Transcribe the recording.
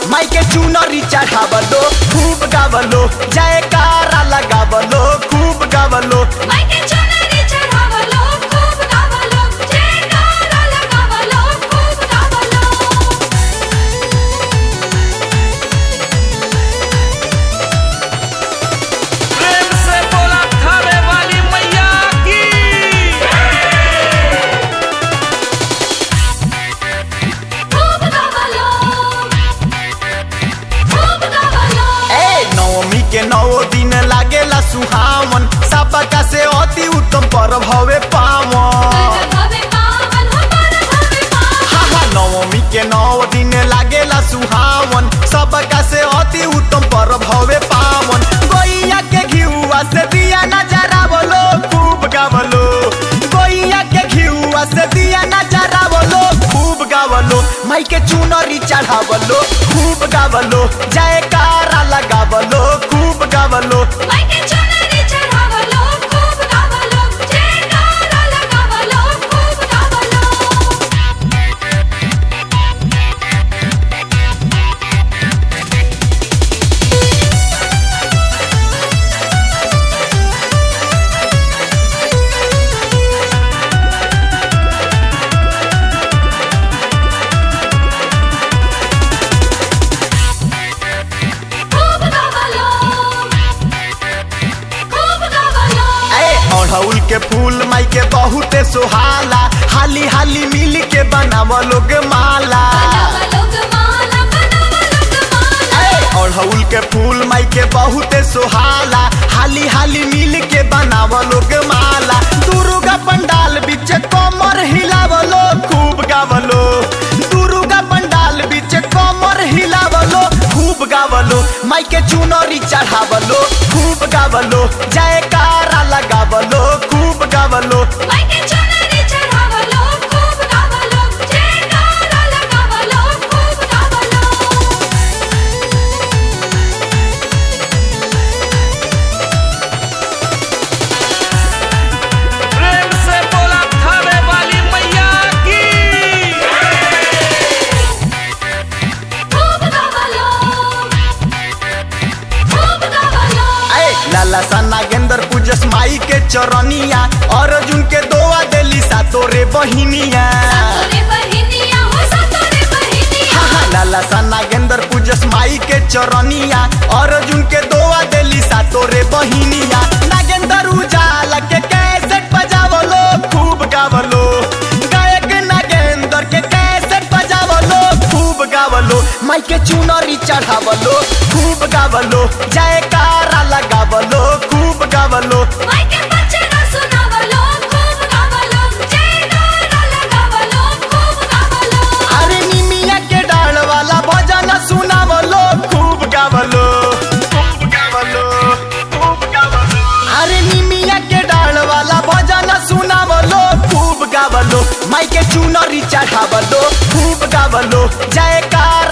माई के चुनरी चढ़ावलो खूब गावलो जयकारा लगावलो खूब गावलो मायके चुनरी चढ़ावलो खूब गावलो जयकारा लगावलो खूब गावलो प्रेम से बोला थारे वाली मैया की खूब गावलो खूब गावलो ए नवमी के नौ दिन लागेला सुहावन सबका से अति उत्तम पर्व हवे पावन भवे पावन हमार भवे पावन हा हा नवमी के नौ दिन लागेला सुहावन सबका से अति उत्तम पर्व हवे पावन गोइया के घिउआ से दिया नजरावलो खूब गावलो गोइया के घिउआ से दिया नजरावलो खूब गावलो माई के चुनरी चढ़ावलो खूब गावलो जयकारा लगावलो खूब गावलो मायके चुनरी चढ़ावलो खूब गावलो जयकारा लगावलो खूब गावलो खूब गावलो खूब गावलो ए अढ़ौल के फूल माई के बहुते सोहाला हाली हाली मिल के बनाव लोग माला बनावलो गमाला बनावलो गमाला ए अढ़ौल के फूल माई के बहुते सोहाला हाली हाली मिल के बनाव लोग माला दुर्गा पंडाल बीच कमर हिलावलो खूब गावलो दुर्गा पंडाल बीच कमर हिलावलो खूब गावलो माई के चुनरी चढ़ावलो खूब गावलो जयकारा लगावलो खूब गावलो मायके चुनरी चढ़ावलो खूब गावलो जयकारा लगावलो खूब गावलो प्रेम से बोला थारे वाली मैया की खूब गावलो खूब गावलो ए लाला सा नागेंद्र पूजस माई के चरनिया अर्जुन के दोआ देली सा तोरे बहिनिया सातोरे बहिनिया हो सातोरे बहिनिया हा हा लाला सा नागेंद्र पूजस माई के चरनिया अर्जुन के दोआ देली सा तोरे बहिनिया नागेंद्र उजाला के कैसेट बजावलो खूब गावलो गायक नागेंद्र के कैसेट बजावलो खूब गावलो माई के चुनरी चढ़ावलो खूब गावलो जयकारा लगावलो खूब गावलो मायके बचना सुनावलो खूब गावलो जयकारा लगावलो खूब गावलो अरे निमिया के डाल वाला भजन सुनावलो खूब गावलो खूब गावलो खूब गावलो अरे निमिया के डाल वाला भजन सुनावलो खूब गावलो माई के चुनरी चढ़ावलो खूब गावलो जयकार